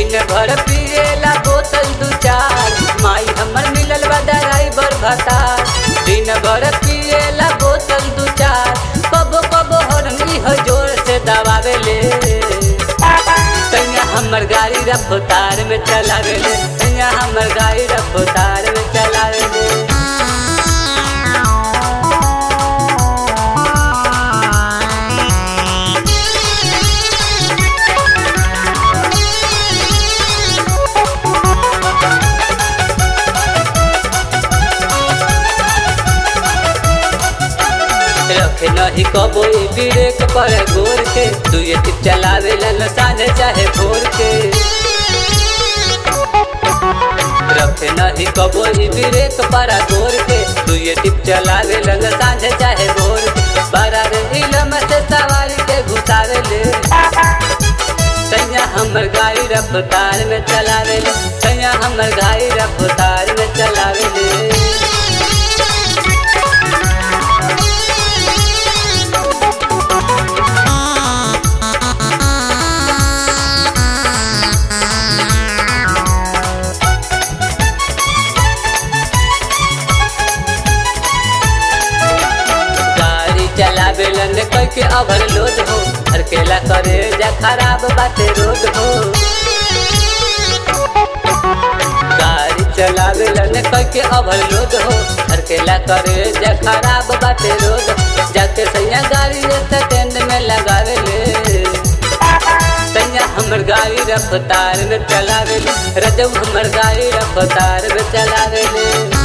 दिन भर पिएला बोतल दू चार माई हमर मिलल बा ड्राइवर भतार दिन भर पिएला बोतल दू चार कबो कबो हरनी हो जोर से दबावेले तैया हमर गाड़ी रफ्तार में चलावेले तैया हमर गाड़ी रफ्तार में चलावेले रखे नहीं कबो ब्रेक पर गोर के दुए टिप चलावे लन साझे चाहे भोर के रखे नहीं कबो ब्रेक पर गोर के दुए टिप चलावे लन साझे चाहे भोर के बड़ा रे इलम से सवारी के घुसावे ले सैया हमर गाड़ी रफ्तार में चलावे ले सैया हमर गाड़ी रफ्तार में चलावे ले गाड़ी चलावेलन कोई के ओवरलोड हो हरकेला करे जा खराब बाटे रोड हो गाड़ी चलावेलन कोई के ओवरलोड हो हरकेला करे जा खराब बाटे रोड जाके सैया गाड़ी स्टैंड में लगावेले सैया हमर गाड़ी रफ्तार में चलावेले रजब हमर गाड़ी रफ्तार में चलावेले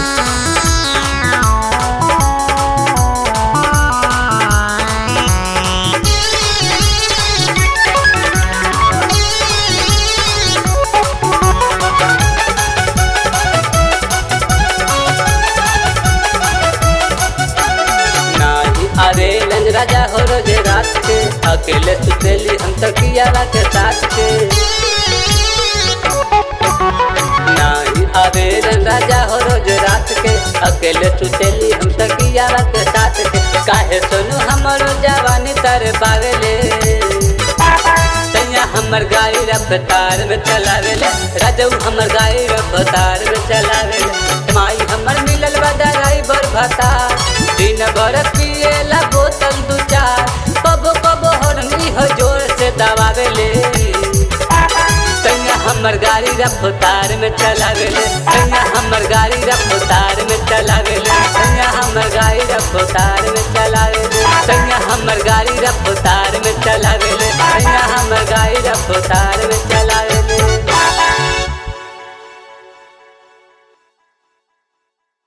नाही अरे लंज राजा हो रोजे रात के अकेले सुतेली हम तकियाला के साथ के नाही अरे लंज राजा हो रोज रात के अकेले सुतेली हम तकियाला के साथ के काहे सोनू हमरो जवानी तर पावेले सैया हमर गाड़ी रफ्तार में चलावेले राजू हमर गाड़ी रफ्तार में चलावेले माई हमर मिलल बा ड्राइवर भतार दिन भर पिएला बोतल दू चार कबो कबो हरनी हो जोर से दबावेले सैया हमर गाड़ी रफ्तार में चलावेले सैया हमर गाड़ी रफ्तार में चलावेले सैया हमर गाड़ी रफ्तार में चलावेले सैया हमर गाड़ी रफ्तार में चलावेले सैया हमर गाड़ी रफ्तार में चलावेले